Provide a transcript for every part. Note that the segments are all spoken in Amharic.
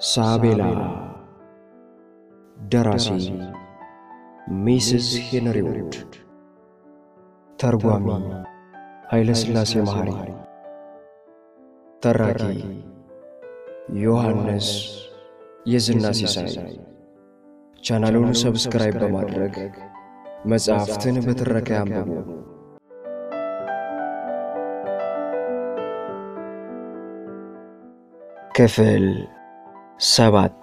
ሳቤላ ደራሲ ሚስስ ሄንሪ ውድ ተርጓሚ ኃይለ ሥላሴ መሐሪ ተራኪ ዮሐንስ የዝና ሲሳይ ቻናሉን ሰብስክራይብ በማድረግ መጽሐፍትን በትረካ ያንብቡ። ክፍል ሰባት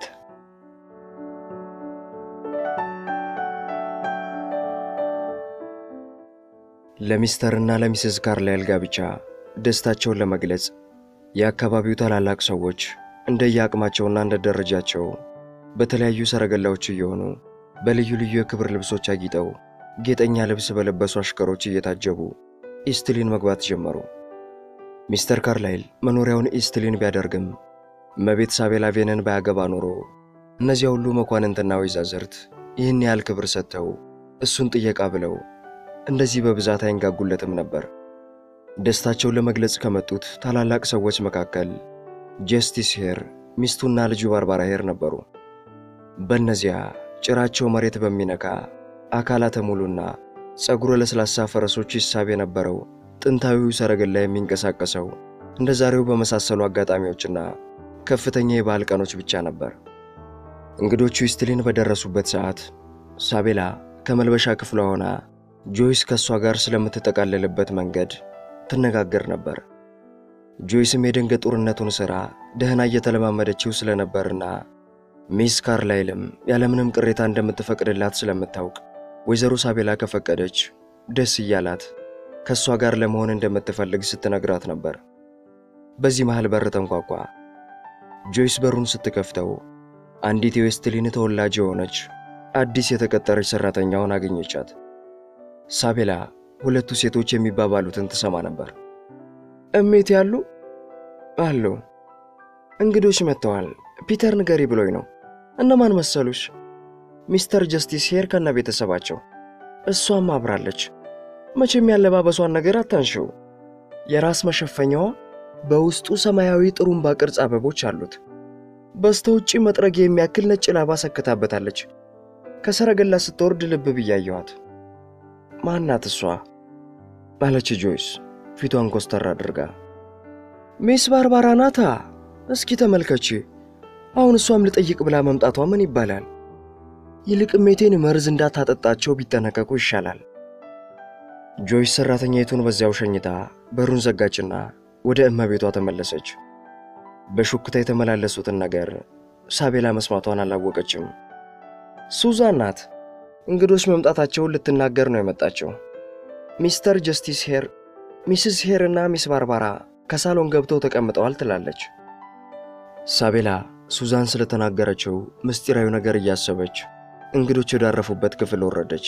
ለሚስተርና ለሚስስ ካርላይል ጋብቻ ደስታቸውን ለመግለጽ የአካባቢው ታላላቅ ሰዎች እንደየአቅማቸውና እንደ ደረጃቸው በተለያዩ ሰረገላዎች እየሆኑ በልዩ ልዩ የክብር ልብሶች አጊጠው ጌጠኛ ልብስ በለበሱ አሽከሮች እየታጀቡ ኢስትሊን መግባት ጀመሩ። ሚስተር ካርላይል መኖሪያውን ኢስትሊን ቢያደርግም እመቤት ሳቤላ ቬንን ባያገባ ኖሮ እነዚያ ሁሉ መኳንንትና ወይዛዝርት ይህን ያህል ክብር ሰጥተው እሱን ጥየቃ ብለው እንደዚህ በብዛት አይንጋጉለትም ነበር። ደስታቸውን ለመግለጽ ከመጡት ታላላቅ ሰዎች መካከል ጀስቲስ ሄር ሚስቱና ልጁ ባርባራ ሄር ነበሩ። በእነዚያ ጭራቸው መሬት በሚነካ አካላተ ሙሉና ጸጉረ ለስላሳ ፈረሶች ይሳብ የነበረው ጥንታዊው ሰረገላ የሚንቀሳቀሰው እንደ ዛሬው በመሳሰሉ አጋጣሚዎችና ከፍተኛ የበዓል ቀኖች ብቻ ነበር። እንግዶቹ ኢስትሊን በደረሱበት ሰዓት ሳቤላ ከመልበሻ ክፍሏ ሆና ጆይስ ከእሷ ጋር ስለምትጠቃለልበት መንገድ ትነጋገር ነበር። ጆይስም የደንገ ጦርነቱን ሥራ ደህና እየተለማመደችው ስለነበርና ሚስ ካርላይልም ያለምንም ቅሬታ እንደምትፈቅድላት ስለምታውቅ ወይዘሮ ሳቤላ ከፈቀደች ደስ እያላት ከእሷ ጋር ለመሆን እንደምትፈልግ ስትነግራት ነበር። በዚህ መሃል በር ተንኳኳ። ጆይስ በሩን ስትከፍተው አንዲት የዌስትሊን ተወላጅ የሆነች አዲስ የተቀጠረች ሠራተኛውን አገኘቻት። ሳቤላ ሁለቱ ሴቶች የሚባባሉትን ትሰማ ነበር። እሜት ያሉ አሉ። እንግዶች መጥተዋል። ፒተር ንገሪ ብሎኝ ነው። እነማን መሰሉሽ? ሚስተር ጀስቲስ ሄር ከነ ቤተሰባቸው። እሷም አብራለች። መቼም ያለባበሷን ነገር አታንሽው። የራስ መሸፈኛዋ በውስጡ ሰማያዊ ጥሩምባ ቅርጽ አበቦች አሉት። በስተ ውጪ መጥረጊያ የሚያክል ነጭ ላባ ሰክታበታለች። ከሰረገላ ስትወርድ ልብ ብያየኋት። ማናት እሷ? አለች ጆይስ ፊቷን ኮስተር አድርጋ። ሚስ ባርባራ ናታ። እስኪ ተመልከቺ። አሁን እሷም ልጠይቅ ብላ መምጣቷ ምን ይባላል? ይልቅ ሜቴን መርዝ እንዳታጠጣቸው ቢጠነቀቁ ይሻላል። ጆይስ ሠራተኛይቱን በዚያው ሸኝታ በሩን ዘጋችና ወደ እመቤቷ ተመለሰች። በሹክታ የተመላለሱትን ነገር ሳቤላ መስማቷን አላወቀችም። ሱዛን ናት። እንግዶች መምጣታቸውን ልትናገር ነው የመጣቸው። ሚስተር ጀስቲስ ሄር፣ ሚስስ ሄር እና ሚስ ባርባራ ከሳሎን ገብተው ተቀምጠዋል ትላለች። ሳቤላ ሱዛን ስለተናገረችው ምስጢራዊ ነገር እያሰበች እንግዶች ወዳረፉበት ክፍል ወረደች።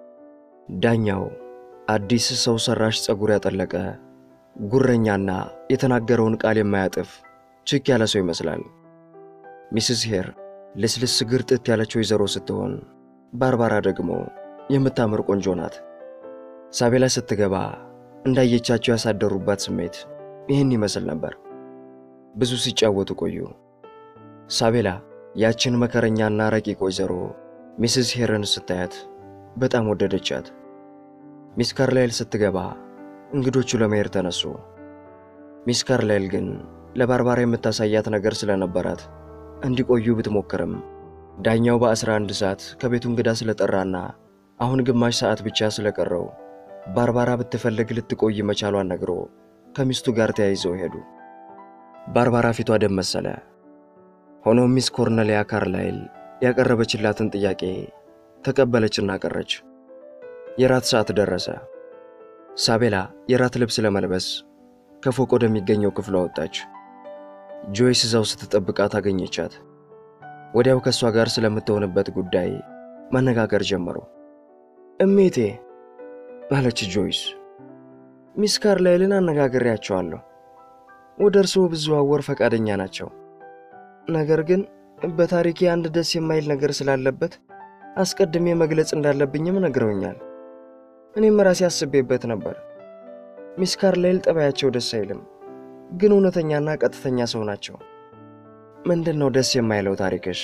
ዳኛው አዲስ ሰው ሠራሽ ጸጉር ያጠለቀ ጉረኛና የተናገረውን ቃል የማያጥፍ ችክ ያለ ሰው ይመስላል። ሚስስ ሄር ልስልስ ግርጥት ያለች ወይዘሮ ስትሆን ባርባራ ደግሞ የምታምር ቆንጆ ናት። ሳቤላ ስትገባ እንዳየቻቸው ያሳደሩባት ስሜት ይህን ይመስል ነበር። ብዙ ሲጫወቱ ቆዩ። ሳቤላ ያችን መከረኛና ረቂቅ ወይዘሮ ሚስስ ሄርን ስታያት በጣም ወደደቻት። ሚስ ካርላይል ስትገባ እንግዶቹ ለመሄድ ተነሱ። ሚስ ካርላይል ግን ለባርባራ የምታሳያት ነገር ስለነበራት እንዲቆዩ ብትሞክርም ዳኛው በአስራ አንድ ሰዓት ከቤቱ እንግዳ ስለጠራና አሁን ግማሽ ሰዓት ብቻ ስለቀረው ባርባራ ብትፈልግ ልትቆይ መቻሏን ነግሮ ከሚስቱ ጋር ተያይዘው ሄዱ። ባርባራ ፊቷ ደም መሰለ። ሆኖም ሚስ ኮርኔሊያ ካርላይል ያቀረበችላትን ጥያቄ ተቀበለችና ቀረች። የራት ሰዓት ደረሰ። ሳቤላ የራት ልብስ ለመልበስ ከፎቅ ወደሚገኘው ክፍሏ ወጣች። ጆይስ እዛው ስትጠብቃት አገኘቻት። ወዲያው ከእሷ ጋር ስለምትሆንበት ጉዳይ መነጋገር ጀመሩ። እሜቴ አለች ጆይስ፣ ሚስ ካርላይልን አነጋግሬያቸዋለሁ። ወደ እርስዎ ብዘዋወር ፈቃደኛ ናቸው። ነገር ግን በታሪኬ አንድ ደስ የማይል ነገር ስላለበት አስቀድሜ መግለጽ እንዳለብኝም ነግረውኛል። እኔም ራሴ አስቤበት ነበር። ሚስ ካርላይል ጠባያቸው ደስ አይልም፣ ግን እውነተኛና ቀጥተኛ ሰው ናቸው። ምንድን ነው ደስ የማይለው ታሪክሽ?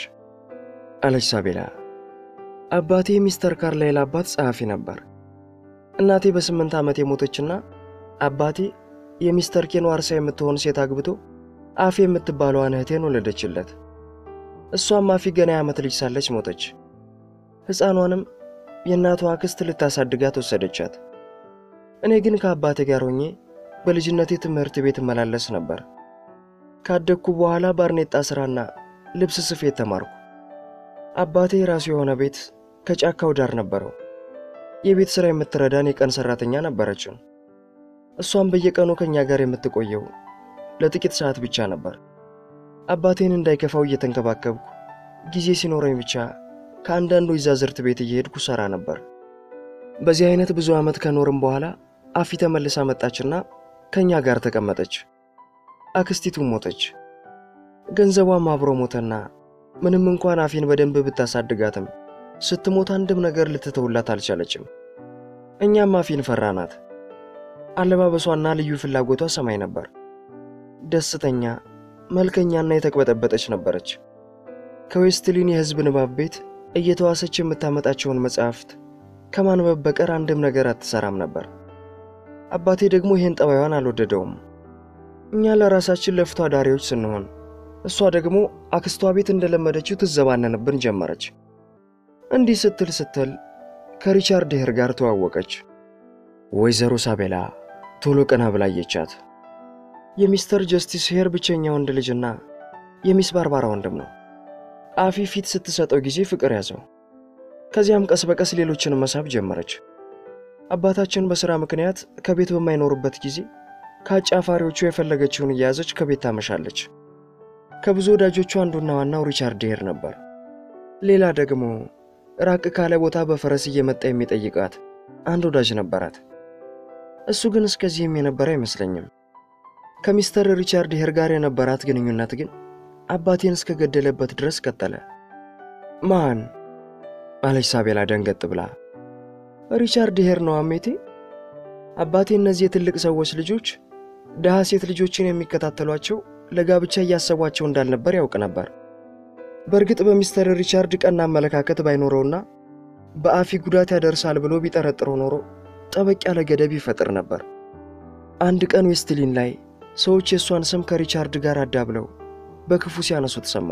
አለች ሳቤላ። አባቴ ሚስተር ካርላይል አባት ጸሐፊ ነበር። እናቴ በስምንት ዓመት የሞተችና አባቴ የሚስተር ኬን ዋርሳ የምትሆን ሴት አግብቶ አፌ የምትባለዋን እህቴን ወለደችለት። እሷም አፊ ገና የዓመት ልጅ ሳለች ሞተች። ሕፃኗንም የእናቷ አክስት ልታሳድጋት ወሰደቻት። እኔ ግን ከአባቴ ጋር ሆኜ በልጅነቴ ትምህርት ቤት እመላለስ ነበር። ካደግኩ በኋላ ባርኔጣ ሥራና ልብስ ስፌት ተማርኩ። አባቴ የራሱ የሆነ ቤት ከጫካው ዳር ነበረው። የቤት ሥራ የምትረዳን የቀን ሠራተኛ ነበረችን። እሷም በየቀኑ ከእኛ ጋር የምትቆየው ለጥቂት ሰዓት ብቻ ነበር። አባቴን እንዳይከፋው እየተንከባከብኩ ጊዜ ሲኖረኝ ብቻ ከአንዳንዱ ይዛዝርት ቤት እየሄድኩ ሠራ ነበር። በዚህ አይነት ብዙ ዓመት ከኖርም በኋላ አፊ ተመልሳ መጣችና ከእኛ ጋር ተቀመጠች። አክስቲቱም ሞተች። ገንዘቧም አብሮ ሞተና ምንም እንኳን አፊን በደንብ ብታሳድጋትም ስትሞት አንድም ነገር ልትተውላት አልቻለችም። እኛም አፊን ፈራናት። አለባበሷና ልዩ ፍላጎቷ ሰማይ ነበር። ደስተኛ፣ መልከኛና የተቅበጠበጠች ነበረች። ከዌስትሊን የሕዝብ ንባብ ቤት እየተዋሰች የምታመጣቸውን መጽሐፍት ከማንበብ በቀር አንድም ነገር አትሰራም ነበር። አባቴ ደግሞ ይህን ጠባዩን አልወደደውም። እኛ ለራሳችን ለፍቶ አዳሪዎች ስንሆን፣ እሷ ደግሞ አክስቷ ቤት እንደለመደችው ትዘባነንብን ጀመረች። እንዲህ ስትል ስትል ከሪቻርድ ሄር ጋር ተዋወቀች። ወይዘሮ ሳቤላ ቶሎ ቀና ብላ አየቻት። የሚስተር ጀስቲስ ሄር ብቸኛ ወንድ ልጅና የሚስ ባርባራ ወንድም ነው። አፊ ፊት ስትሰጠው ጊዜ ፍቅር ያዘው። ከዚያም ቀስ በቀስ ሌሎችን መሳብ ጀመረች። አባታችን በሥራ ምክንያት ከቤት በማይኖሩበት ጊዜ ከአጫፋሪዎቹ የፈለገችውን እየያዘች ከቤት ታመሻለች። ከብዙ ወዳጆቹ አንዱና ዋናው ሪቻርድ ሄር ነበር። ሌላ ደግሞ ራቅ ካለ ቦታ በፈረስ እየመጣ የሚጠይቃት አንድ ወዳጅ ነበራት። እሱ ግን እስከዚህም የነበረ አይመስለኝም። ከሚስተር ሪቻርድ ሄር ጋር የነበራት ግንኙነት ግን አባቴን እስከገደለበት ድረስ ቀጠለ። ማን? አለች ሳቤላ ደንገጥ ብላ። ሪቻርድ ሄር ነው አሜቴ። አባቴ እነዚህ የትልቅ ሰዎች ልጆች ድሃ ሴት ልጆችን የሚከታተሏቸው ለጋብቻ እያሰቧቸው እንዳልነበር ያውቅ ነበር። በእርግጥ በሚስተር ሪቻርድ ቀና አመለካከት ባይኖረውና በአፊ ጉዳት ያደርሳል ብሎ ቢጠረጥረው ኖሮ ጠበቅ ያለ ገደብ ይፈጥር ነበር። አንድ ቀን ዌስትሊን ላይ ሰዎች የእሷን ስም ከሪቻርድ ጋር አዳብለው በክፉ ሲያነሱት ሰማ።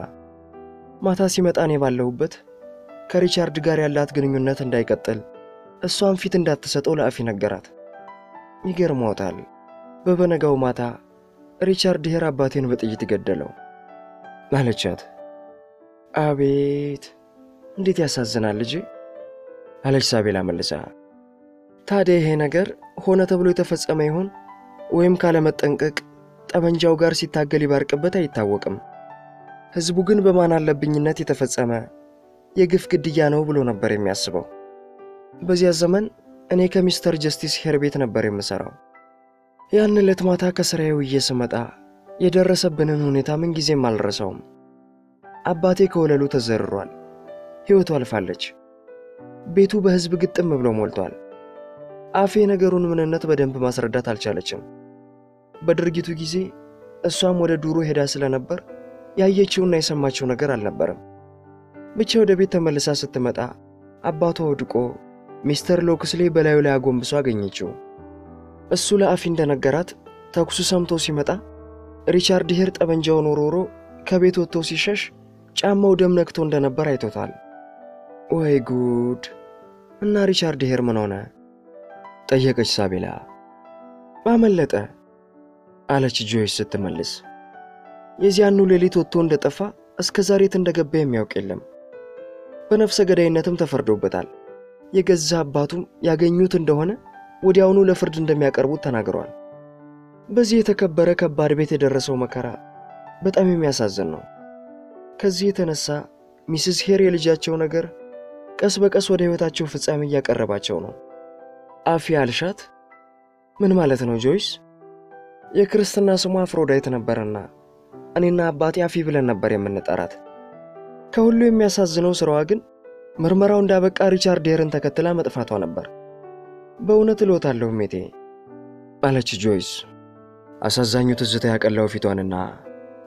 ማታ ሲመጣ እኔ ባለሁበት ከሪቻርድ ጋር ያላት ግንኙነት እንዳይቀጥል እሷን ፊት እንዳትሰጠው ለአፊ ነገራት። ይገርሞታል። በበነጋው ማታ ሪቻርድ ሄር አባቴን በጥይት ገደለው አለቻት። አቤት እንዴት ያሳዝናል ልጄ አለች ሳቤላ መልሳ። ታዲያ ይሄ ነገር ሆነ ተብሎ የተፈጸመ ይሆን ወይም ካለመጠንቀቅ ጠመንጃው ጋር ሲታገል ይባርቅበት አይታወቅም። ሕዝቡ ግን በማን አለብኝነት የተፈጸመ የግፍ ግድያ ነው ብሎ ነበር የሚያስበው። በዚያ ዘመን እኔ ከሚስተር ጀስቲስ ሄር ቤት ነበር የምሠራው። ያን ዕለት ማታ ከሥራዬ ውዬ ስመጣ የደረሰብንን ሁኔታ ምንጊዜም አልረሳውም። አባቴ ከወለሉ ተዘርሯል። ሕይወቱ አልፋለች። ቤቱ በሕዝብ ግጥም ብሎ ሞልቷል። አፌ ነገሩን ምንነት በደንብ ማስረዳት አልቻለችም። በድርጊቱ ጊዜ እሷም ወደ ዱሮ ሄዳ ስለነበር ያየችውና የሰማችው ነገር አልነበረም። ብቻ ወደ ቤት ተመልሳ ስትመጣ አባቷ ወድቆ ሚስተር ሎክስሌ በላዩ ላይ አጎንብሶ አገኘችው። እሱ ለአፊ እንደነገራት ተኩሱ ሰምቶ ሲመጣ ሪቻርድ ሄር ጠመንጃውን ወርውሮ ከቤት ወጥቶ ሲሸሽ ጫማው ደም ነክቶ እንደነበር አይቶታል። ወይ ጉድ! እና ሪቻርድ ሄር ምን ሆነ? ጠየቀች ሳቤላ። አመለጠ አለች ጆይስ ስትመልስ። የዚያኑ ሌሊት ወጥቶ እንደጠፋ እስከ ዛሬ የት እንደገባ የሚያውቅ የለም። በነፍሰ ገዳይነትም ተፈርዶበታል። የገዛ አባቱም ያገኙት እንደሆነ ወዲያውኑ ለፍርድ እንደሚያቀርቡት ተናግረዋል። በዚህ የተከበረ ከባድ ቤት የደረሰው መከራ በጣም የሚያሳዝን ነው። ከዚህ የተነሳ ሚስስ ሄር የልጃቸው ነገር ቀስ በቀስ ወደ ሕይወታቸው ፍጻሜ እያቀረባቸው ነው። አፊ አልሻት ምን ማለት ነው ጆይስ? የክርስትና ስሟ አፍሮዳይት ነበርና እኔና አባቴ አፊ ብለን ነበር የምንጠራት። ከሁሉ የሚያሳዝነው ስራዋ ግን ምርመራው እንዳበቃ ሪቻርድ ሄርን ተከትላ መጥፋቷ ነበር። በእውነት እልዎታለሁ ሜቴ አለች ጆይስ አሳዛኙ ትዝታ ያቀላው ፊቷንና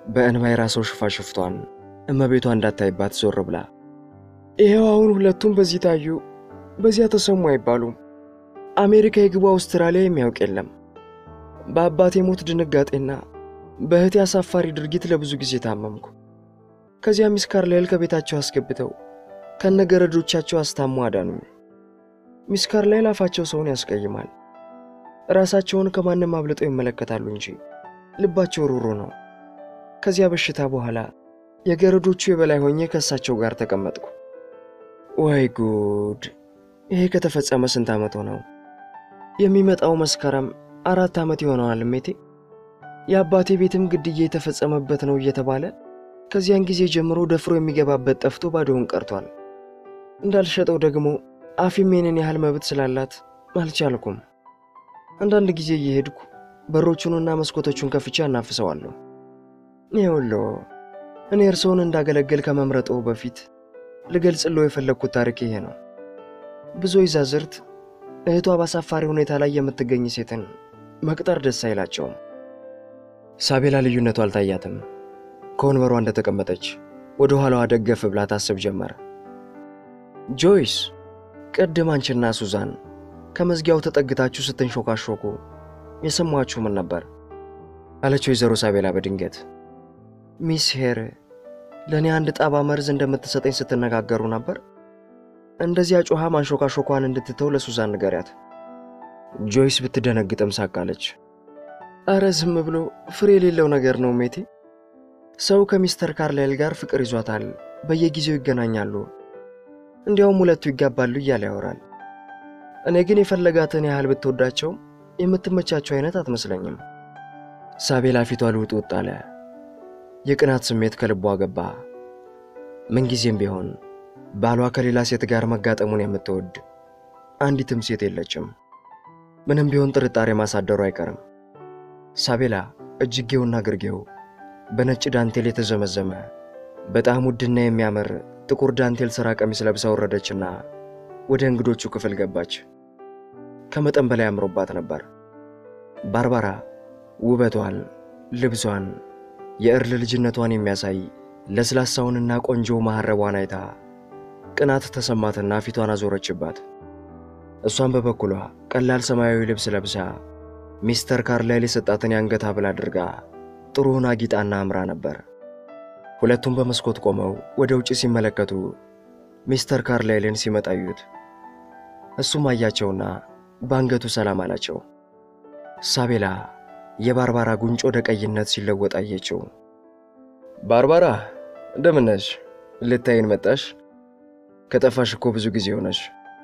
በእንባ የራሰው ሽፋሽፍቷን እመቤቷ እንዳታይባት ዞር ብላ ይኸው አሁን ሁለቱም በዚህ ታዩ፣ በዚያ ተሰሙ አይባሉም። አሜሪካ የግቡ አውስትራሊያ የሚያውቅ የለም። በአባቴ ሞት ድንጋጤና በእህቴ አሳፋሪ ድርጊት ለብዙ ጊዜ ታመምኩ። ከዚያ ሚስ ካርላይል ከቤታቸው አስገብተው ከነገረዶቻቸው አስታሙ አዳኑኝ። ሚስ ካርላይል አፋቸው ሰውን ያስቀይማል። ራሳቸውን ከማንም አብልጠው ይመለከታሉ እንጂ ልባቸው ሩሩ ነው። ከዚያ በሽታ በኋላ የገረዶቹ የበላይ ሆኜ ከእሳቸው ጋር ተቀመጥኩ። ወይ ጉድ! ይሄ ከተፈጸመ ስንት ዓመት ሆነው? የሚመጣው መስከረም አራት ዓመት ይሆነዋል እሜቴ። የአባቴ ቤትም ግድያ የተፈጸመበት ነው እየተባለ ከዚያን ጊዜ ጀምሮ ደፍሮ የሚገባበት ጠፍቶ ባዶውን ቀርቷል። እንዳልሸጠው ደግሞ አፊሜንን ያህል መብት ስላላት አልቻልኩም። አንዳንድ ጊዜ እየሄድኩ በሮቹንና መስኮቶቹን ከፍቼ አናፍሰዋለሁ። ይኸውልዎ እኔ እርስዎን እንዳገለግል ከመምረጠው በፊት ልገልጽለው የፈለግኩት ታሪክ ይሄ ነው። ብዙ ይዛዝርት እህቷ በአሳፋሪ ሁኔታ ላይ የምትገኝ ሴትን መቅጠር ደስ አይላቸውም። ሳቤላ ልዩነቱ አልታያትም። ከወንበሯ እንደተቀመጠች ወደ ኋላዋ ደገፍ ብላ ታስብ ጀመር። ጆይስ፣ ቅድም አንቺና ሱዛን ከመዝጊያው ተጠግታችሁ ስትንሾካሾኩ የሰማችሁ ምን ነበር? አለች ወይዘሮ ሳቤላ በድንገት። ሚስ ሄር ለእኔ አንድ ጣባ መርዝ እንደምትሰጠኝ ስትነጋገሩ ነበር። እንደዚያ ጮኻ ማንሾካሾኳን እንድትተው ለሱዛን ንገሪያት። ጆይስ ብትደነግጥም ሳቃለች። አረ ዝም ብሎ ፍሬ የሌለው ነገር ነው ሜቴ። ሰው ከሚስተር ካርላይል ጋር ፍቅር ይዟታል፣ በየጊዜው ይገናኛሉ፣ እንዲያውም ሁለቱ ይጋባሉ እያለ ያወራል። እኔ ግን የፈለጋትን ያህል ብትወዳቸውም የምትመቻቸው አይነት አትመስለኝም። ሳቤላ ፊቷ ልውጥ ውጥ አለ። የቅናት ስሜት ከልቧ ገባ። ምንጊዜም ቢሆን ባሏ ከሌላ ሴት ጋር መጋጠሙን የምትወድ አንዲትም ሴት የለችም። ምንም ቢሆን ጥርጣሬ ማሳደሩ አይቀርም። ሳቤላ እጅጌውና ግርጌው በነጭ ዳንቴል የተዘመዘመ በጣም ውድና የሚያምር ጥቁር ዳንቴል ሥራ ቀሚስ ለብሳ ወረደችና ወደ እንግዶቹ ክፍል ገባች። ከመጠን በላይ አምሮባት ነበር። ባርባራ ውበቷን፣ ልብሷን፣ የእርል ልጅነቷን የሚያሳይ ለስላሳውንና ቆንጆ መሐረቧን አይታ ቅናት ተሰማትና ፊቷን አዞረችባት። እሷን በበኩሏ ቀላል ሰማያዊ ልብስ ለብሳ ሚስተር ካርላይል የሰጣትን የአንገት ሐብል አድርጋ ጥሩውን አጊጣና አምራ ነበር። ሁለቱም በመስኮት ቆመው ወደ ውጭ ሲመለከቱ ሚስተር ካርላይልን ሲመጣ አዩት። እሱም አያቸውና በአንገቱ ሰላም አላቸው። ሳቤላ የባርባራ ጉንጭ ወደ ቀይነት ሲለወጥ አየችው። ባርባራ እንደምን ነሽ? ልታይን መጣሽ? ከጠፋሽ እኮ ብዙ ጊዜ ሆነሽ።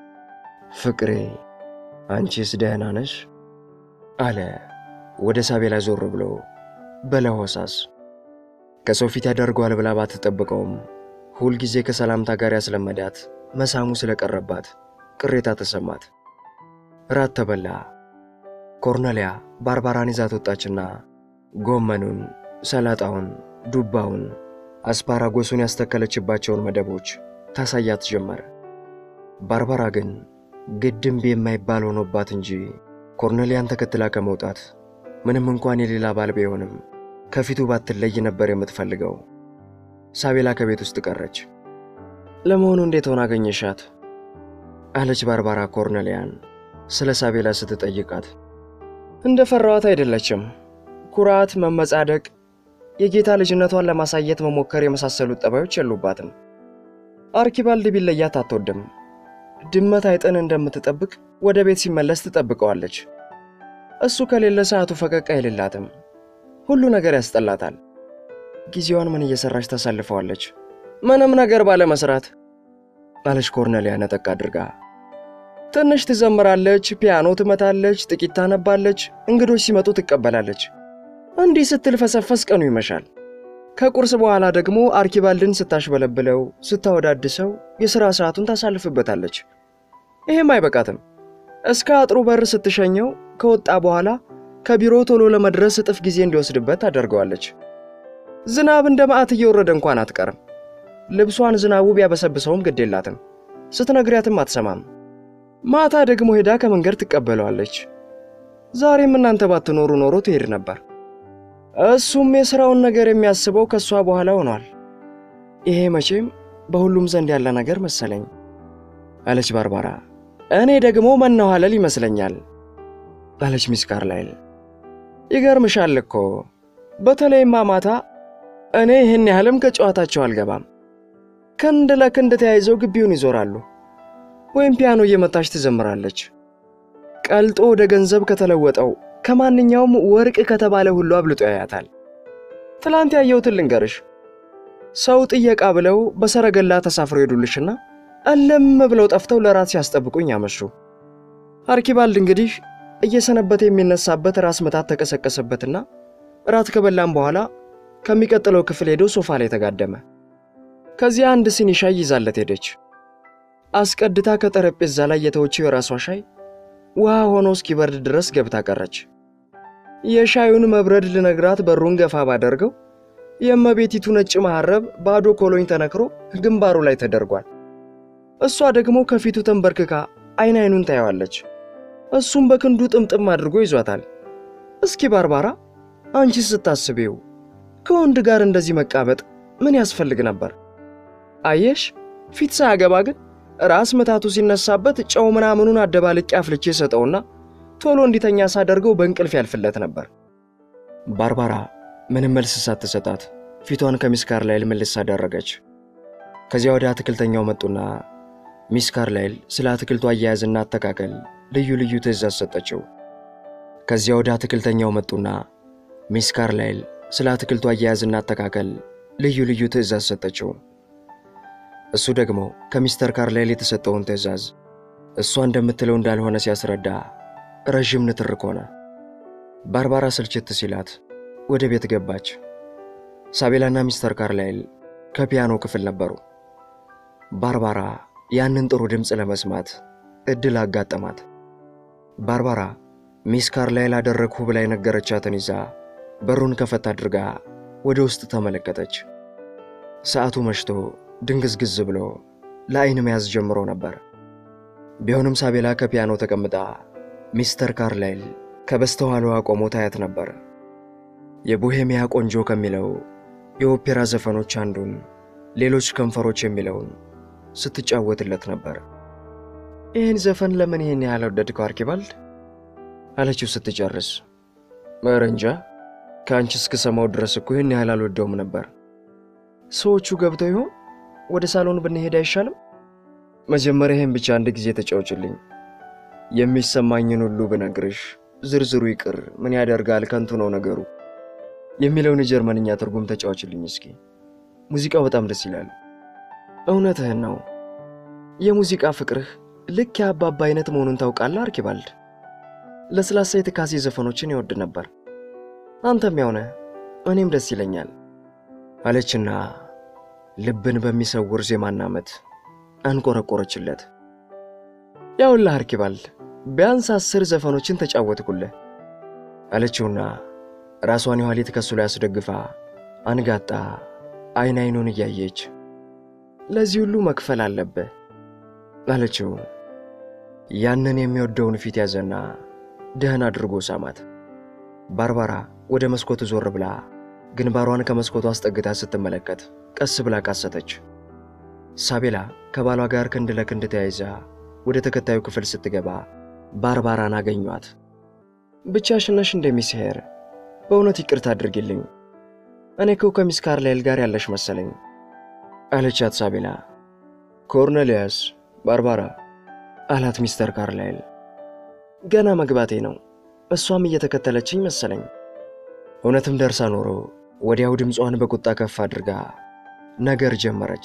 ፍቅሬ አንቺስ ደህና ነሽ? አለ ወደ ሳቤላ ዞር ብሎ በለሆሳስ። ከሰው ፊት ያደርገዋል ብላ ባትጠብቀውም ሁልጊዜ ከሰላምታ ጋር ያስለመዳት መሳሙ ስለቀረባት ቅሬታ ተሰማት። ራት ተበላ። ኮርኔሊያ ባርባራን ይዛት ወጣችና ጎመኑን፣ ሰላጣውን፣ ዱባውን፣ አስፓራጎሱን ያስተከለችባቸውን መደቦች ታሳያት ጀመር። ባርባራ ግን ግድምብ የማይባል ሆኖባት እንጂ ኮርኔሊያን ተከትላ ከመውጣት ምንም እንኳን የሌላ ባል ቢሆንም ከፊቱ ባትለይ ነበር የምትፈልገው። ሳቤላ ከቤት ውስጥ ቀረች። ለመሆኑ እንዴት ሆና አገኘሻት? አለች ባርባራ ኮርኔሊያን ስለ ሳቤላ ስትጠይቃት። እንደ ፈራዋት አይደለችም። ኩራት፣ መመጻደቅ፣ የጌታ ልጅነቷን ለማሳየት መሞከር የመሳሰሉት ጠባዮች የሉባትም። አርኪባልድ ቢለያት አትወድም። ድመት አይጥን እንደምትጠብቅ ወደ ቤት ሲመለስ ትጠብቀዋለች። እሱ ከሌለ ሰዓቱ ፈቀቅ አይልላትም። ሁሉ ነገር ያስጠላታል። ጊዜዋን ምን እየሰራች ታሳልፈዋለች? ምንም ነገር ባለመስራት አለች ኮርኔሊያ ነጠቅ አድርጋ። ትንሽ ትዘምራለች፣ ፒያኖ ትመታለች፣ ጥቂት ታነባለች፣ እንግዶች ሲመጡ ትቀበላለች። እንዲህ ስትል ፈሰፈስ ቀኑ ይመሻል። ከቁርስ በኋላ ደግሞ አርኪባልድን ስታሽበለብለው፣ ስታወዳድሰው የሥራ ሰዓቱን ታሳልፍበታለች። ይሄም አይበቃትም። እስከ አጥሩ በር ስትሸኘው ከወጣ በኋላ ከቢሮ ቶሎ ለመድረስ እጥፍ ጊዜ እንዲወስድበት ታደርገዋለች። ዝናብ እንደ መዓት እየወረደ እንኳን አትቀርም። ልብሷን ዝናቡ ቢያበሰብሰውም ግድ የላትም። ስትነግሪያትም አትሰማም። ማታ ደግሞ ሄዳ ከመንገድ ትቀበለዋለች። ዛሬም እናንተ ባትኖሩ ኖሮ ትሄድ ነበር። እሱም የሥራውን ነገር የሚያስበው ከእሷ በኋላ ሆኗል። ይሄ መቼም በሁሉም ዘንድ ያለ ነገር መሰለኝ አለች ባርባራ። እኔ ደግሞ መነኋለል ይመስለኛል አለች ሚስ ካርላይል። ይገርምሻል እኮ በተለይማ ማታ እኔ ይህን ያህልም ከጨዋታቸው አልገባም። ክንድ ለክንድ ተያይዘው ግቢውን ይዞራሉ፣ ወይም ፒያኖ እየመታች ትዘምራለች። ቀልጦ ወደ ገንዘብ ከተለወጠው ከማንኛውም ወርቅ ከተባለ ሁሉ አብልጦ ያያታል። ትላንት ያየሁትን ልንገርሽ። ሰው ጥየቃ ብለው በሰረገላ ተሳፍረው ሄዱልሽና እልም ብለው ጠፍተው ለራት ሲያስጠብቁኝ አመሹ። አርኪባልድ እንግዲህ እየሰነበተ የሚነሳበት ራስ ምታት ተቀሰቀሰበትና ራት ከበላም በኋላ ከሚቀጥለው ክፍል ሄዶ ሶፋ ላይ ተጋደመ። ከዚያ አንድ ሲኒ ሻይ ይዛለት ሄደች። አስቀድታ ከጠረጴዛ ላይ የተወችው የራሷ ሻይ ውሃ ሆኖ እስኪበርድ ድረስ ገብታ ቀረች። የሻዩን መብረድ ልነግራት በሩን ገፋ ባደርገው የእመቤቲቱ ነጭ መሐረብ ባዶ ኮሎኝ ተነክሮ ግንባሩ ላይ ተደርጓል። እሷ ደግሞ ከፊቱ ተንበርክካ አይን አይኑን ታየዋለች። እሱም በክንዱ ጥምጥም አድርጎ ይዟታል። እስኪ ባርባራ አንቺ ስታስቢው ከወንድ ጋር እንደዚህ መቃበጥ ምን ያስፈልግ ነበር? አየሽ፣ ፊት ሳያገባ ግን ራስ ምታቱ ሲነሳበት ጨው ምናምኑን አደባልቄ አፍልቼ ሰጠውና ቶሎ እንዲተኛ ሳደርገው በእንቅልፍ ያልፍለት ነበር። ባርባራ ምንም መልስ ሳትሰጣት ፊቷን ከሚስ ካርላይል መልስ አደረገች። ከዚያ ወደ አትክልተኛው መጡና ሚስ ካርላይል ስለ አትክልቱ አያያዝና አተካከል ልዩ ልዩ ትእዛዝ ሰጠችው። ከዚያ ወደ አትክልተኛው መጡና ሚስ ካርላይል ስለ አትክልቱ አያያዝና አተካከል ልዩ ልዩ ትእዛዝ ሰጠችው። እሱ ደግሞ ከሚስተር ካርላይል የተሰጠውን ትእዛዝ እሷ እንደምትለው እንዳልሆነ ሲያስረዳ ረዥም ንትርክ ሆነ። ባርባራ ስልችት ሲላት ወደ ቤት ገባች። ሳቤላና ሚስተር ካርላይል ከፒያኖ ክፍል ነበሩ። ባርባራ ያንን ጥሩ ድምፅ ለመስማት ዕድል አጋጠማት። ባርባራ ሚስ ካርላይል አደረግሁ ብላ የነገረቻትን ይዛ በሩን ከፈት አድርጋ ወደ ውስጥ ተመለከተች። ሰዓቱ መሽቶ ድንግዝግዝ ብሎ ለዐይን መያዝ ጀምሮ ነበር። ቢሆንም ሳቤላ ከፒያኖ ተቀምጣ ሚስተር ካርላይል ከበስተኋላዋ ቆሞ ታያት ነበር። የቦሄሚያ ቆንጆ ከሚለው የኦፔራ ዘፈኖች አንዱን ሌሎች ከንፈሮች የሚለውን ስትጫወትለት ነበር። ይህን ዘፈን ለምን ይህን ያህል ወደድከው አርኪባልድ? አለችው ስትጨርስ። ኧረ እንጃ ከአንቺ እስክሰማው ድረስ እኮ ይህን ያህል አልወደውም ነበር። ሰዎቹ ገብተው ይሆን? ወደ ሳሎን ብንሄድ አይሻልም? መጀመሪያ ይህን ብቻ አንድ ጊዜ ተጫውችልኝ። የሚሰማኝን ሁሉ ብነግርሽ ዝርዝሩ ይቅር ምን ያደርጋል ከንቱ ነው ነገሩ የሚለውን የጀርመንኛ ትርጉም ተጫዋችልኝ እስኪ። ሙዚቃው በጣም ደስ ይላል። እውነትህን ነው። የሙዚቃ ፍቅርህ ልክ የአባባ አይነት መሆኑን ታውቃለህ አርኪባልድ። ለስላሳ የትካሴ ዘፈኖችን ይወድ ነበር። አንተም ያውነ እኔም ደስ ይለኛል አለችና ልብን በሚሰውር ዜማና ምት አንቆረቆረችለት። ያውልህ አርኪባልድ ቢያንስ አስር ዘፈኖችን ተጫወትኩልህ አለችውና ራሷን የኋሊት ከሱ ላይ አስደግፋ አንጋጣ አይን አይኑን እያየች ለዚህ ሁሉ መክፈል አለብህ አለችው። ያንን የሚወደውን ፊት ያዘና ደህን አድርጎ ሳማት። ባርባራ ወደ መስኮቱ ዞር ብላ ግንባሯን ከመስኮቱ አስጠግታ ስትመለከት ቀስ ብላ ቃሰተች። ሳቤላ ከባሏ ጋር ክንድ ለክንድ ተያይዛ ወደ ተከታዩ ክፍል ስትገባ ባርባራን አገኟት። ብቻሽን ነሽ እንደሚስሄር በእውነት ይቅርታ አድርጊልኝ። እኔ እኮ ከሚስ ካርላይል ጋር ያለሽ መሰለኝ አለቻት ሳቤላ። ኮርኔሊያስ ባርባራ አላት ሚስተር ካርላይል። ገና መግባቴ ነው፣ እሷም እየተከተለችኝ መሰለኝ። እውነትም ደርሳ ኖሮ ወዲያው ድምጿን በቁጣ ከፍ አድርጋ ነገር ጀመረች።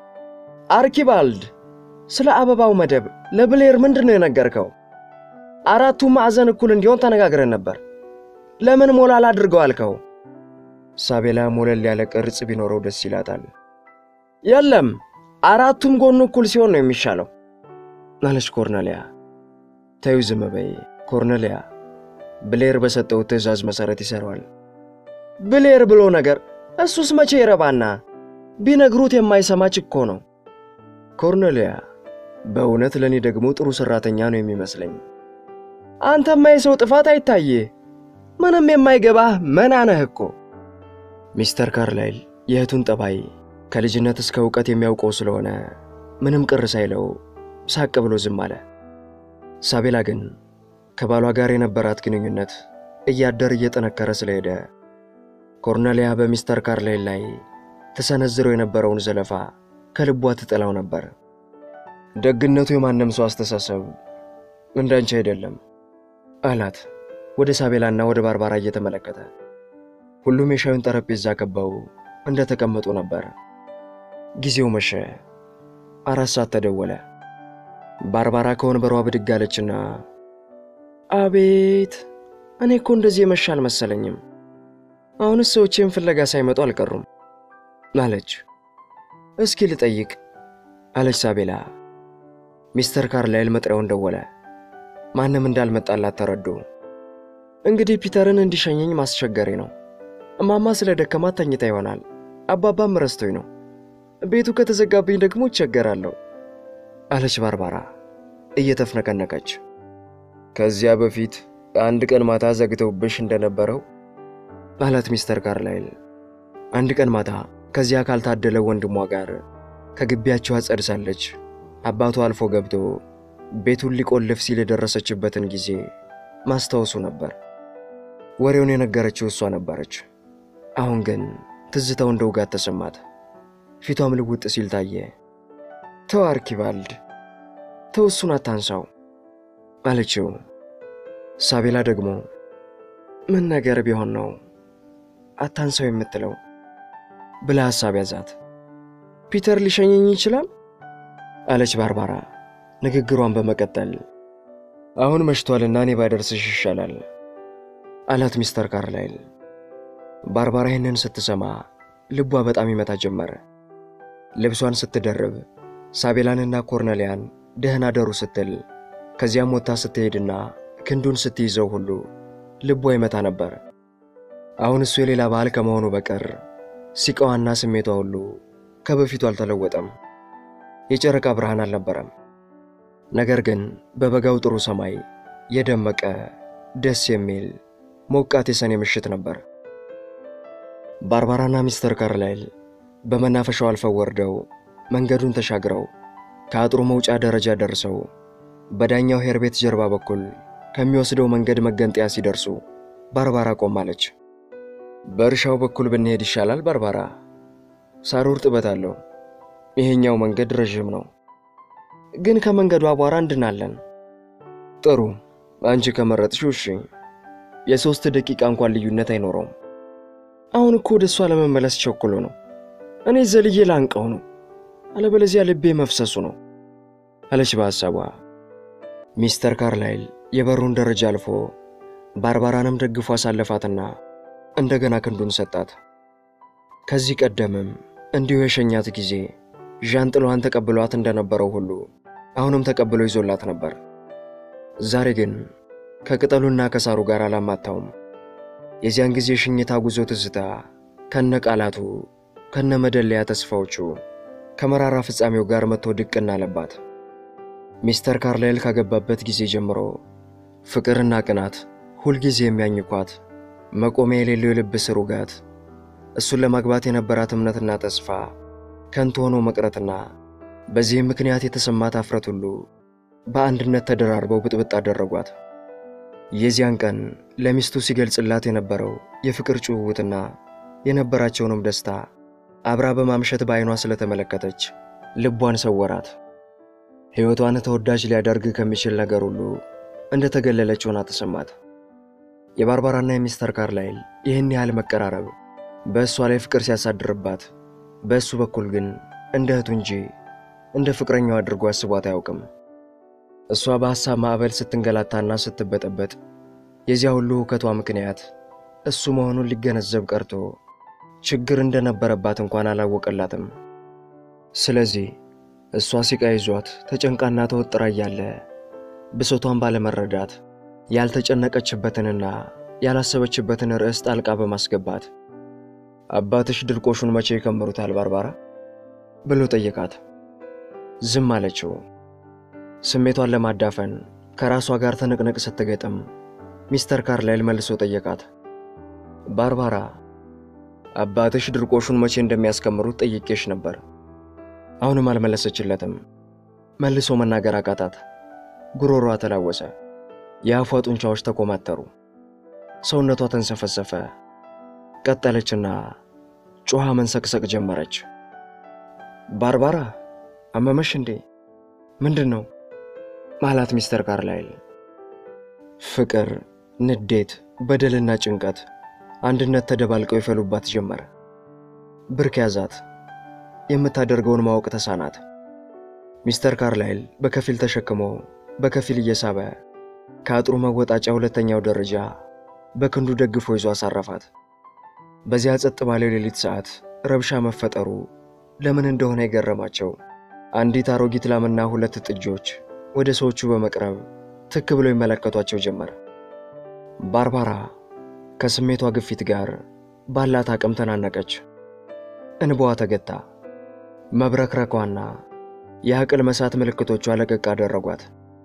አርኪባልድ፣ ስለ አበባው መደብ ለብሌር ምንድን ነው የነገርከው? አራቱ ማዕዘን እኩል እንዲሆን ተነጋግረን ነበር። ለምን ሞላል አድርገው አልከው? ሳቤላ ሞለል ያለ ቅርጽ ቢኖረው ደስ ይላታል። የለም አራቱም ጎኑ እኩል ሲሆን ነው የሚሻለው አለች ኮርኔሊያ። ተዩ ዝም በይ ኮርኔሊያ፣ ብሌር በሰጠው ትዕዛዝ መሠረት ይሠራዋል። ብሌር ብሎ ነገር እሱስ መቼ ይረባና ቢነግሩት የማይሰማች እኮ ነው። ኮርኔሊያ፣ በእውነት ለእኔ ደግሞ ጥሩ ሠራተኛ ነው የሚመስለኝ። አንተማ የሰው ጥፋት አይታይህ ምንም የማይገባህ መና ነህ እኮ። ሚስተር ካርላይል የእህቱን ጠባይ ከልጅነት እስከ እውቀት የሚያውቀው ስለሆነ ምንም ቅር ሳይለው ሳቅ ብሎ ዝም አለ። ሳቤላ ግን ከባሏ ጋር የነበራት ግንኙነት እያደር እየጠነከረ ስለሄደ ኮርኔሊያ በሚስተር ካርላይል ላይ ተሰነዝረው የነበረውን ዘለፋ ከልቧ ትጠላው ነበር። ደግነቱ የማንም ሰው አስተሳሰብ እንዳንቺ አይደለም አላት ወደ ሳቤላና ወደ ባርባራ እየተመለከተ። ሁሉም የሻዩን ጠረጴዛ ከበው እንደ ተቀመጡ ነበር። ጊዜው መሸ። አራት ሰዓት ተደወለ። ባርባራ ከወንበሯ ብድግ አለችና አቤት፣ እኔ እኮ እንደዚህ የመሸ አልመሰለኝም። አሁንስ ሰዎቼን ፍለጋ ሳይመጡ አልቀሩም አለች። እስኪ ልጠይቅ አለች ሳቤላ። ሚስተር ካርላይል መጥሪያውን ደወለ። ማንም እንዳልመጣላት ተረዱ። እንግዲህ ፒተርን እንዲሸኘኝ ማስቸገሬ ነው። እማማ ስለ ደከማት ተኝታ ይሆናል። አባባም ረስቶኝ ነው። ቤቱ ከተዘጋብኝ ደግሞ እቸገራለሁ አለች ባርባራ እየተፍነቀነቀች። ከዚያ በፊት አንድ ቀን ማታ ዘግተውብሽ እንደነበረው አላት ሚስተር ካርላይል። አንድ ቀን ማታ ከዚያ ካልታደለ ወንድሟ ጋር ከግቢያቸው አጸድ ሳለች አባቱ አልፎ ገብቶ ቤቱን ሊቆልፍ ሲል የደረሰችበትን ጊዜ ማስታወሱ ነበር። ወሬውን የነገረችው እሷ ነበረች። አሁን ግን ትዝታው እንደ ውጋት ተሰማት። ፊቷም ልውጥ ሲል ታየ። ተው አርኪባልድ፣ ተው እሱን አታንሳው አለችው። ሳቤላ ደግሞ ምን ነገር ቢሆን ነው አታንሳው የምትለው ብላ ሐሳብ ያዛት። ፒተር ሊሸኘኝ ይችላል አለች ባርባራ ንግግሯን በመቀጠል አሁን መሽቷልና እኔ ባደርስሽ ይሻላል አላት ሚስተር ካርላይል። ባርባራ ይህንን ስትሰማ ልቧ በጣም ይመታ ጀመረ። ልብሷን ስትደርብ ሳቤላንና ኮርኔሊያን ደህና ደሩ ስትል ከዚያም ወጥታ ስትሄድና ክንዱን ስትይዘው ሁሉ ልቧ ይመታ ነበር። አሁን እሱ የሌላ ባህል ከመሆኑ በቀር ሲቃዋና ስሜቷ ሁሉ ከበፊቱ አልተለወጠም። የጨረቃ ብርሃን አልነበረም። ነገር ግን በበጋው ጥሩ ሰማይ የደመቀ ደስ የሚል ሞቃት የሰኔ ምሽት ነበር። ባርባራና ሚስተር ካርላይል በመናፈሻው አልፈው ወርደው መንገዱን ተሻግረው ከአጥሩ መውጫ ደረጃ ደርሰው በዳኛው ሄር ቤት ጀርባ በኩል ከሚወስደው መንገድ መገንጠያ ሲደርሱ ባርባራ ቆማለች። በእርሻው በኩል ብንሄድ ይሻላል ባርባራ፣ ሳሩ እርጥበት አለው። ይሄኛው መንገድ ረዥም ነው፣ ግን ከመንገዱ አቧራ እንድናለን። ጥሩ፣ አንቺ ከመረጥሽው እሺ። የሦስት ደቂቃ እንኳን ልዩነት አይኖረውም። አሁን እኮ ወደ እሷ ለመመለስ ቸኩሎ ነው። እኔ ዘልዬ ላንቀው ነው፣ አለበለዚያ ልቤ መፍሰሱ ነው አለች በሐሳቧ። ሚስተር ካርላይል የበሩን ደረጃ አልፎ ባርባራንም ደግፎ አሳለፋትና እንደገና ክንዱን ሰጣት። ከዚህ ቀደምም እንዲሁ የሸኛት ጊዜ ዣንጥሏን ተቀብሏት እንደነበረው ሁሉ አሁንም ተቀብሎ ይዞላት ነበር። ዛሬ ግን ከቅጠሉና ከሳሩ ጋር አላማታውም። የዚያን ጊዜ ሽኝታ ጉዞ ትዝታ ከነ ቃላቱ ከነ መደለያ ተስፋዎቹ ከመራራ ፍጻሜው ጋር መጥቶ ድቅና አለባት። ሚስተር ካርላይል ካገባበት ጊዜ ጀምሮ ፍቅርና ቅናት ሁልጊዜ የሚያኝኳት መቆሚያ የሌለው የልብ ስር ውጋት እሱን ለማግባት የነበራት እምነትና ተስፋ ከንቱ ሆኖ መቅረትና በዚህም ምክንያት የተሰማት አፍረት ሁሉ በአንድነት ተደራርበው ብጥብጥ አደረጓት። የዚያን ቀን ለሚስቱ ሲገልጽላት የነበረው የፍቅር ጭውውትና የነበራቸውንም ደስታ አብራ በማምሸት በዐይኗ ስለተመለከተች ልቧን ሰወራት። ሕይወቷን ተወዳጅ ሊያደርግ ከሚችል ነገር ሁሉ እንደ ተገለለች ሆና ተሰማት። የባርባራና የሚስተር ካርላይል ይህን ያህል መቀራረብ በእሷ ላይ ፍቅር ሲያሳድርባት፣ በእሱ በኩል ግን እንደ እህቱ እንጂ እንደ ፍቅረኛው አድርጎ አስቧት አያውቅም። እሷ በሐሳብ ማዕበል ስትንገላታና ስትበጠበጥ የዚያ ሁሉ ሁከቷ ምክንያት እሱ መሆኑን ሊገነዘብ ቀርቶ ችግር እንደነበረባት እንኳን አላወቀላትም። ስለዚህ እሷ ሲቃ ይዟት ተጨንቃና ተወጥራ እያለ ብሶቷን ባለመረዳት ያልተጨነቀችበትንና ያላሰበችበትን ርዕስ ጣልቃ በማስገባት አባትሽ ድርቆሹን መቼ ይከምሩታል ባርባራ ብሎ ጠየቃት። ዝም አለችው። ስሜቷን ለማዳፈን ከራሷ ጋር ትንቅንቅ ስትገጥም ሚስተር ካርላይል መልሶ ጠየቃት። ባርባራ አባትሽ ድርቆሹን መቼ እንደሚያስከምሩት ጠይቄሽ ነበር። አሁንም አልመለሰችለትም። መልሶ መናገር አቃታት። ጉሮሯ ተላወሰ። የአፏ ጡንቻዎች ተኮማተሩ። ሰውነቷ ተንሰፈሰፈ። ቀጠለችና ጮኻ መንሰቅሰቅ ጀመረች። ባርባራ አመመሽ እንዴ? ምንድን ነው ማላት ሚስተር ካርላይል። ፍቅር፣ ንዴት፣ በደልና ጭንቀት አንድነት ተደባልቀው ይፈሉባት ጀመረ። ብርክ ያዛት። የምታደርገውን ማወቅ ተሳናት። ሚስተር ካርላይል በከፊል ተሸክሞ በከፊል እየሳበ ከአጥሩ መወጣጫ ሁለተኛው ደረጃ በክንዱ ደግፎ ይዞ አሳረፋት። በዚያ ጸጥ ባለው ሌሊት ሰዓት ረብሻ መፈጠሩ ለምን እንደሆነ የገረማቸው አንዲት አሮጊት ላምና ሁለት ጥጆች ወደ ሰዎቹ በመቅረብ ትክ ብለው ይመለከቷቸው ጀመር። ባርባራ ከስሜቷ ግፊት ጋር ባላት አቅም ተናነቀች። እንባዋ ተገታ። መብረክረኳና የአቅል መሳት ምልክቶቿ ለቀቅ አደረጓት።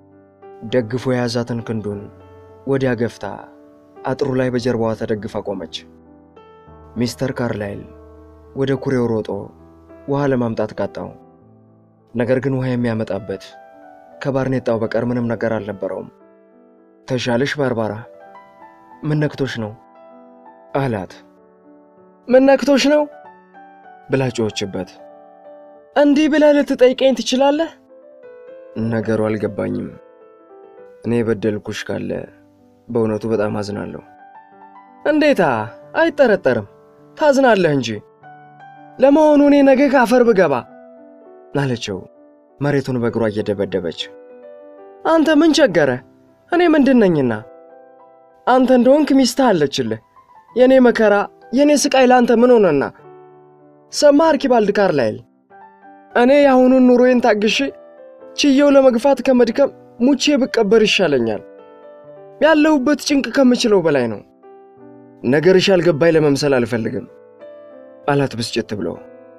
ደግፎ የያዛትን ክንዱን ወዲያ ገፍታ አጥሩ ላይ በጀርባዋ ተደግፋ ቆመች። ሚስተር ካርላይል ወደ ኩሬው ሮጦ ውሃ ለማምጣት ቃጣው። ነገር ግን ውሃ የሚያመጣበት ከባርኔጣው በቀር ምንም ነገር አልነበረውም። ተሻለሽ ባርባራ? ምን ነክቶሽ ነው አላት። ምን ነክቶሽ ነው ብላ ጮኸችበት። እንዲህ ብለህ ልትጠይቀኝ ትችላለህ? ነገሩ አልገባኝም። እኔ የበደልኩሽ ካለ በእውነቱ በጣም አዝናለሁ። እንዴታ! አይጠረጠርም፣ ታዝናለህ እንጂ። ለመሆኑ እኔ ነገ ካፈር ብገባ አለችው መሬቱን በእግሯ እየደበደበች። አንተ ምን ቸገረ? እኔ ምንድን ነኝና? አንተ እንደሆንክ ሚስትህ አለችልህ። የእኔ መከራ የእኔ ስቃይ ለአንተ ምን ሆነና? ሰማህ አርኪባልድ ካርላይል፣ እኔ የአሁኑን ኑሮዬን ታግሼ ችየው ለመግፋት ከመድከም ሙቼ ብቀበር ይሻለኛል። ያለሁበት ጭንቅ ከምችለው በላይ ነው። ነገርሽ ያልገባኝ ለመምሰል አልፈልግም አላት ብስጭት ብሎ።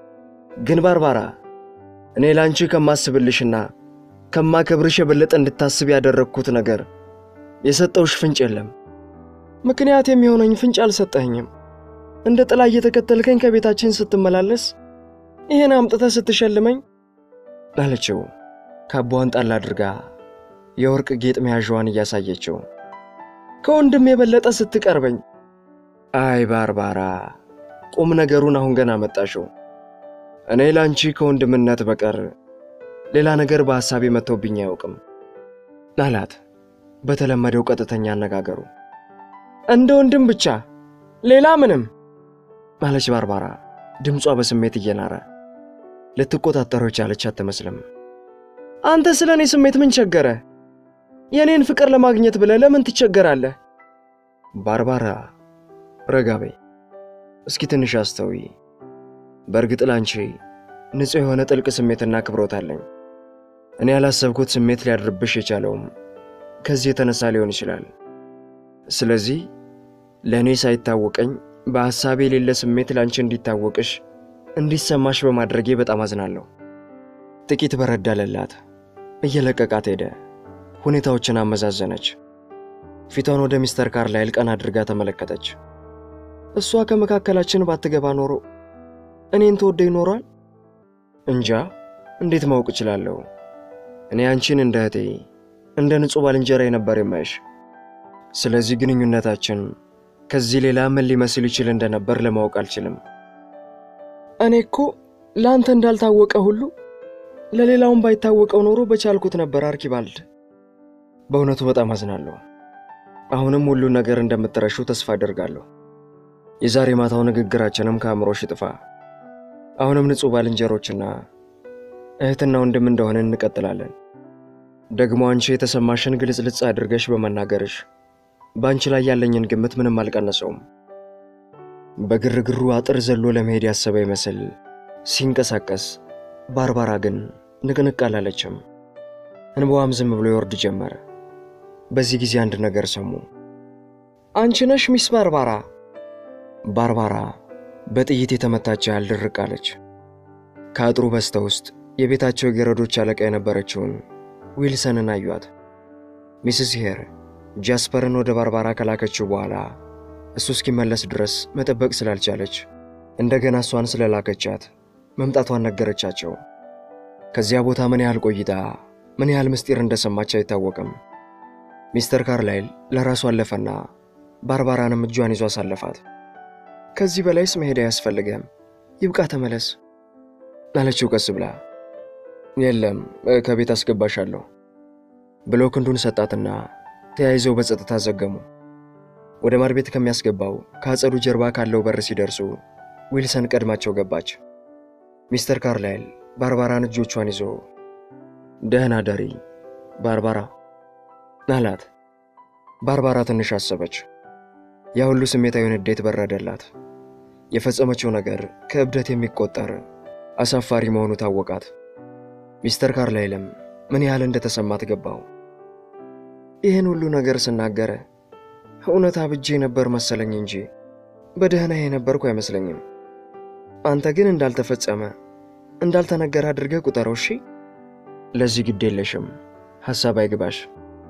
ግን ባርባራ እኔ ለአንቺ ከማስብልሽና ከማከብርሽ የበለጠ እንድታስብ ያደረግኩት ነገር የሰጠውሽ ፍንጭ የለም። ምክንያት የሚሆነኝ ፍንጭ አልሰጠኸኝም። እንደ ጥላ እየተከተልከኝ ከቤታችን ስትመላለስ ይህን አምጥተህ ስትሸልመኝ አለችው ካባዋን ጣል አድርጋ የወርቅ ጌጥ መያዣዋን እያሳየችው። ከወንድም የበለጠ ስትቀርበኝ አይ ባርባራ፣ ቁም ነገሩን አሁን ገና መጣሽው። እኔ ለአንቺ ከወንድምነት በቀር ሌላ ነገር በሐሳቤ መጥቶብኝ አያውቅም አላት በተለመደው ቀጥተኛ አነጋገሩ። እንደ ወንድም ብቻ ሌላ ምንም አለች ባርባራ ድምጿ በስሜት እየናረ። ልትቆጣጠረው የቻለች አትመስልም። አንተ ስለ እኔ ስሜት ምን ቸገረ? የእኔን ፍቅር ለማግኘት ብለህ ለምን ትቸገራለህ? ባርባራ ረጋ በይ እስኪ ትንሽ አስተውይ። በእርግጥ ላንቺ ንጹሕ የሆነ ጥልቅ ስሜትና አክብሮት አለኝ። እኔ ያላሰብኩት ስሜት ሊያድርብሽ የቻለውም ከዚህ የተነሳ ሊሆን ይችላል። ስለዚህ ለእኔ ሳይታወቀኝ በሐሳቤ የሌለ ስሜት ላንቺ እንዲታወቅሽ እንዲሰማሽ በማድረጌ በጣም አዝናለሁ። ጥቂት በረድ አለላት። እየለቀቃት ሄደ። ሁኔታዎችን አመዛዘነች። ፊቷን ወደ ሚስተር ካርላይል ቀና አድርጋ ተመለከተች። እሷ ከመካከላችን ባትገባ ኖሮ እኔን ተወደ ይኖሯል? እንጃ፣ እንዴት ማወቅ እችላለሁ? እኔ አንቺን እንደ እህቴ እንደ ንጹሕ ባልንጀራ ነበር የማይሽ። ስለዚህ ግንኙነታችን ከዚህ ሌላ ምን ሊመስል ይችል እንደነበር ለማወቅ አልችልም። እኔ እኮ ለአንተ እንዳልታወቀ ሁሉ ለሌላውም ባይታወቀው ኖሮ በቻልኩት ነበር አርኪባልድ። በእውነቱ በጣም አዝናለሁ። አሁንም ሁሉን ነገር እንደምትረሹ ተስፋ አደርጋለሁ። የዛሬ ማታው ንግግራችንም ከአእምሮሽ ይጥፋ። አሁንም ንጹሕ ባልንጀሮችና እህትና ወንድም እንደሆነ እንቀጥላለን። ደግሞ አንቺ የተሰማሽን ግልጽልጽ አድርገሽ በመናገርሽ በአንቺ ላይ ያለኝን ግምት ምንም አልቀነሰውም። በግርግሩ አጥር ዘሎ ለመሄድ ያሰበ ይመስል ሲንቀሳቀስ፣ ባርባራ ግን ንቅንቅ አላለችም። እንባዋም ዝም ብሎ ይወርድ ጀመረ። በዚህ ጊዜ አንድ ነገር ሰሙ። አንቺ ነሽ ሚስ ባርባራ? ባርባራ በጥይት የተመታች ያህል ድርቅ አለች። ከአጥሩ በስተ ውስጥ የቤታቸው የገረዶች አለቃ የነበረችውን ዊልሰንን አዩአት። ሚስስ ሄር ጃስፐርን ወደ ባርባራ ከላከችው በኋላ እሱ እስኪመለስ ድረስ መጠበቅ ስላልቻለች እንደገና እሷን ስለላከቻት መምጣቷን ነገረቻቸው። ከዚያ ቦታ ምን ያህል ቆይታ ምን ያህል ምስጢር እንደሰማች አይታወቅም። ሚስተር ካርላይል ለራሱ አለፈና ባርባራንም እጇን ይዞ አሳለፋት። ከዚህ በላይስ መሄድ አያስፈልግም፣ ይብቃ፣ ተመለስ አለችው ቀስ ብላ። የለም ከቤት አስገባሻለሁ ብሎ ክንዱን ሰጣትና ተያይዘው በጸጥታ ዘገሙ። ወደ ማር ቤት ከሚያስገባው ከአጸዱ ጀርባ ካለው በር ሲደርሱ ዊልሰን ቀድማቸው ገባች። ሚስተር ካርላይል ባርባራን እጆቿን ይዞ ደህና ደሪ ባርባራ አላት። ባርባራ ትንሽ አሰበች። ያ ሁሉ ስሜታዊ ንዴት በረደላት። የፈጸመችው ነገር ከእብደት የሚቆጠር አሳፋሪ መሆኑ ታወቃት። ሚስተር ካርላይልም ምን ያህል እንደተሰማት ገባው። ይህን ሁሉ ነገር ስናገረ እውነት አብጄ ነበር መሰለኝ እንጂ በደህና የነበርኩ አይመስለኝም። አንተ ግን እንዳልተፈጸመ እንዳልተነገረ አድርገህ ቁጠረው። እሺ፣ ለዚህ ግድ የለሽም፣ ሐሳብ አይግባሽ።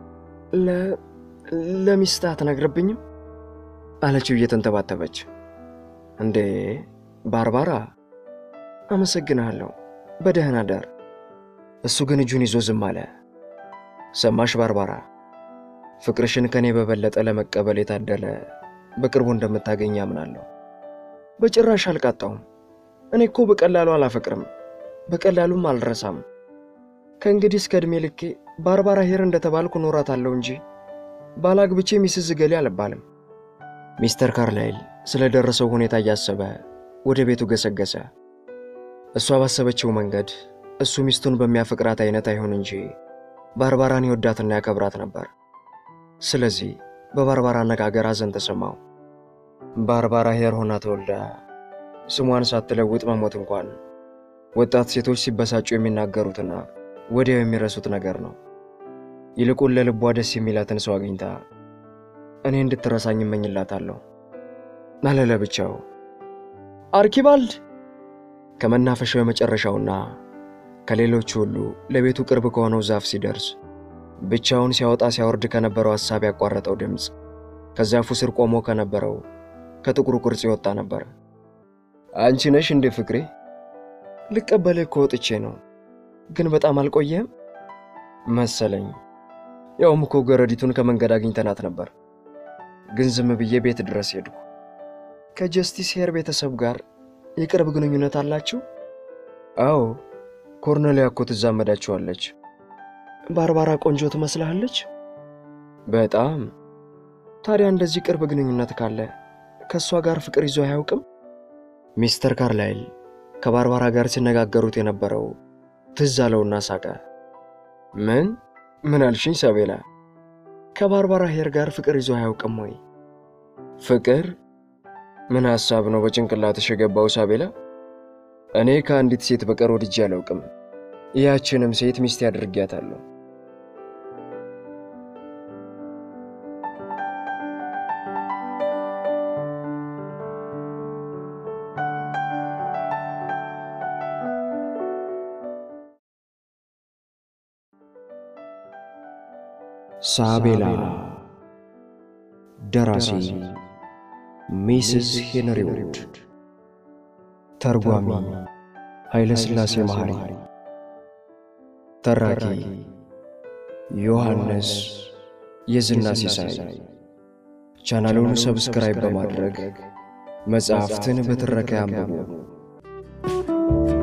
ለሚስት አትነግርብኝም አለችው እየተንተባተበች። እንዴ ባርባራ፣ አመሰግንሃለሁ፣ በደህና ደር። እሱ ግን እጁን ይዞ ዝም አለ። ሰማሽ ባርባራ፣ ፍቅርሽን ከእኔ በበለጠ ለመቀበል የታደለ በቅርቡ እንደምታገኝ አምናለሁ። በጭራሽ አልቃጣውም። እኔ እኮ በቀላሉ አላፈቅርም፣ በቀላሉም አልረሳም። ከእንግዲህ እስከ ዕድሜ ልኬ ባርባራ ሄር እንደተባልኩ ኖራታለሁ እንጂ ባላግብቼ ሚስዝ ገሌ አልባልም። ሚስተር ካርላይል ስለደረሰው ሁኔታ እያሰበ ወደ ቤቱ ገሰገሰ። እሷ ባሰበችው መንገድ እሱ ሚስቱን በሚያፈቅራት አይነት አይሆን እንጂ ባርባራን ይወዳትና ያከብራት ነበር። ስለዚህ በባርባራ አነጋገር ሐዘን ተሰማው። ባርባራ ሄር ሆና ተወልዳ ስሟን ሳትለውጥ መሞት እንኳን ወጣት ሴቶች ሲበሳጩ የሚናገሩትና ወዲያው የሚረሱት ነገር ነው። ይልቁን ለልቧ ደስ የሚላትን ሰው አግኝታ እኔ እንድትረሳኝ እመኝላታለሁ አለ ለብቻው። አርኪባልድ ከመናፈሻው የመጨረሻውና ከሌሎቹ ሁሉ ለቤቱ ቅርብ ከሆነው ዛፍ ሲደርስ ብቻውን ሲያወጣ ሲያወርድ ከነበረው ሐሳብ ያቋረጠው ድምፅ ከዛፉ ስር ቆሞ ከነበረው ከጥቁሩ ቅርጽ የወጣ ነበር። አንቺ ነሽ እንዴ ፍቅሬ? ልቀበልህ እኮ ወጥቼ ነው፣ ግን በጣም አልቆየህም መሰለኝ። ያውም እኮ ገረዲቱን ከመንገድ አግኝተናት ነበር፣ ግን ዝም ብዬ ቤት ድረስ ሄድኩ። ከጀስቲስ ሄር ቤተሰብ ጋር የቅርብ ግንኙነት አላችሁ? አዎ፣ ኮርኔሊያ እኮ ትዛመዳችኋለች። ባርባራ ቆንጆ ትመስልሃለች? በጣም። ታዲያ እንደዚህ ቅርብ ግንኙነት ካለ ከእሷ ጋር ፍቅር ይዞ አያውቅም? ሚስተር ካርላይል ከባርባራ ጋር ሲነጋገሩት የነበረው ትዝ አለውና ሳቀ። ምን ምን አልሽኝ ሳቤላ? ከባርባራ ሄር ጋር ፍቅር ይዞ አያውቅም ወይ? ፍቅር ምን ሐሳብ ነው በጭንቅላትሽ የገባው ሳቤላ? እኔ ከአንዲት ሴት በቀር ወድጄ አላውቅም። ያችንም ሴት ሚስት ያድርጊያታለሁ። ሳቤላ ደራሲ ሚስስ ሄንሪ ውድ ተርጓሚ ኃይለ ሥላሴ መሐሪ ተራኪ ዮሐንስ የዝና ሲሳይ ቻናሉን ሰብስክራይብ በማድረግ መጽሐፍትን በትረካ ያንብቡ።